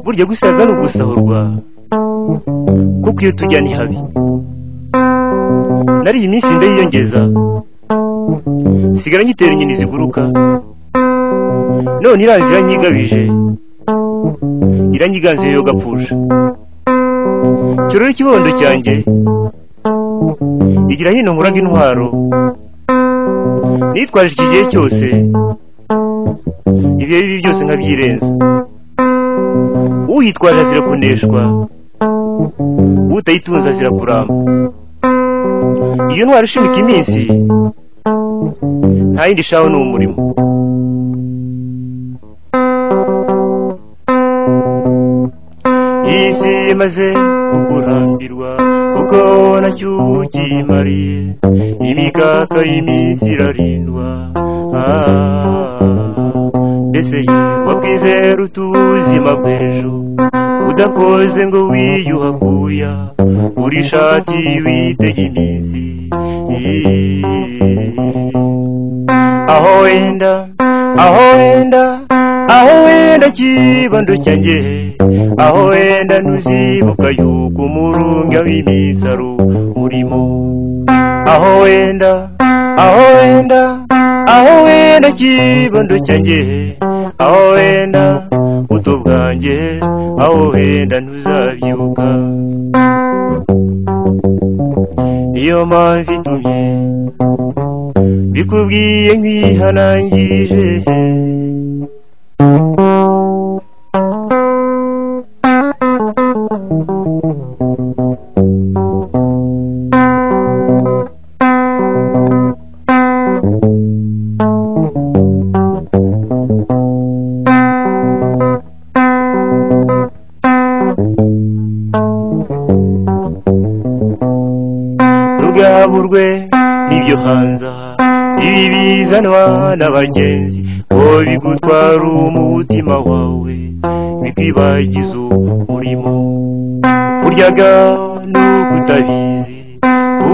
burya gusaza ni ugusahurwa kuko iyo tujya ni habi nari iyi minsi ndayiyongeza sigara nyitera inyoni ziguruka none iranzi iranyigabije iranyiganze yo gapfusha kirore ikibondo cyanjye igira hino nkuraga intwaro nitwaje iki gihe cyose ibihe bibi byose nkabyirenza uyitwaje azira kuneshwa utayitunze azira kuramba iyo ntwara ishimika iminsi nta yindi ishaho ni umurimo iyi si imaze kukurambirwa kuko nacyo ukimariye imikaka y'iminsi irarindwa mbese wakwizera utuzima bw'ejo udakoze ngo wiyuhakuya uri ishati witega iminsi aho wenda aho wenda aho wenda kibando cyanjye aho wenda ntuzibuka yuko umurunga w'iminsi ari urimo aho wenda aho wenda aho wenda kibando cyanjye aho wenda buto bwanjye aho wenda ntuzabyibuka niyo mpamvu itumye bikubwiye nk'ihanangije rugaburwe n'ibyo hanza ibi bizanwa n'abagenzi ngo bigutwara umutima wawe bikwibagiza umurimo uryaga n'ukutabizi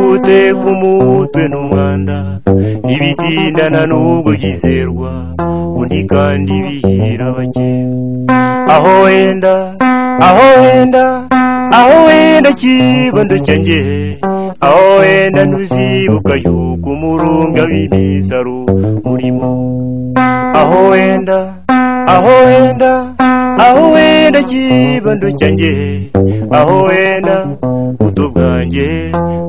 uteka umutwe n'umwanda ntibitindana n'ubwo byizerwa undi kandi bihira bake aho wenda aho wenda aho wenda kibondo cyanjye aho wenda ntuzibuka yuko umurunga w'iminsi ari umurimo aho wenda aho wenda aho wenda kibondo cyanjye aho wenda buto bwanjye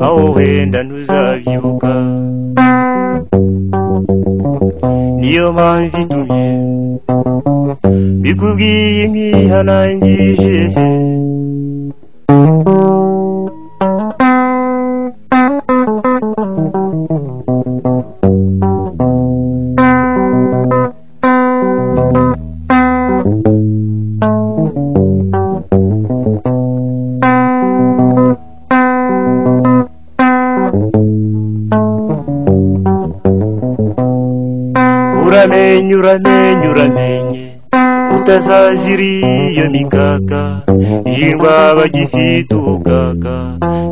aho wenda ntuzabyibuka niyo mpamvu itumye bikubwiye nk'ihanangije uramenye uramenye uramenye utazazira iyo mikaka hirwa bagifite ubukaka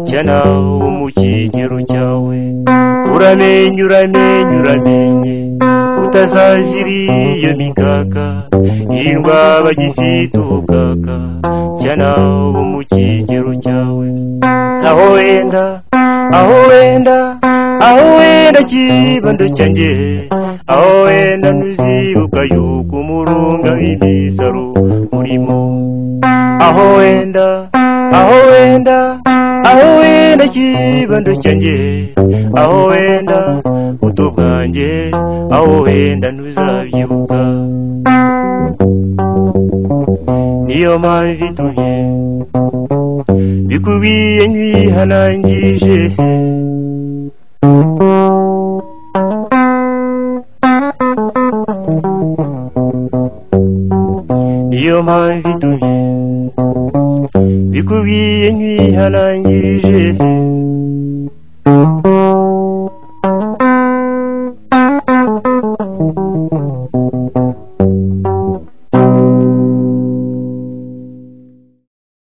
cyana wo mu kigero cyawe uramenye uramenye uramenye utazazira iyo mikaka hirwa bagifite ubukaka cyana wo mu kigero cyawe aho wenda aho wenda aho wenda kibando cyanjye aho wenda ntuzibuka yuko umurunga w'iminsi ari umurimo aho wenda aho wenda aho wenda kibando cyanjye aho wenda buto bwanjye aho wenda ntuzabyibuka niyo mpamvu itumye bikubwiye nk'ihanangije niyo mpamvu itumye bikubwiye nk'ihanangije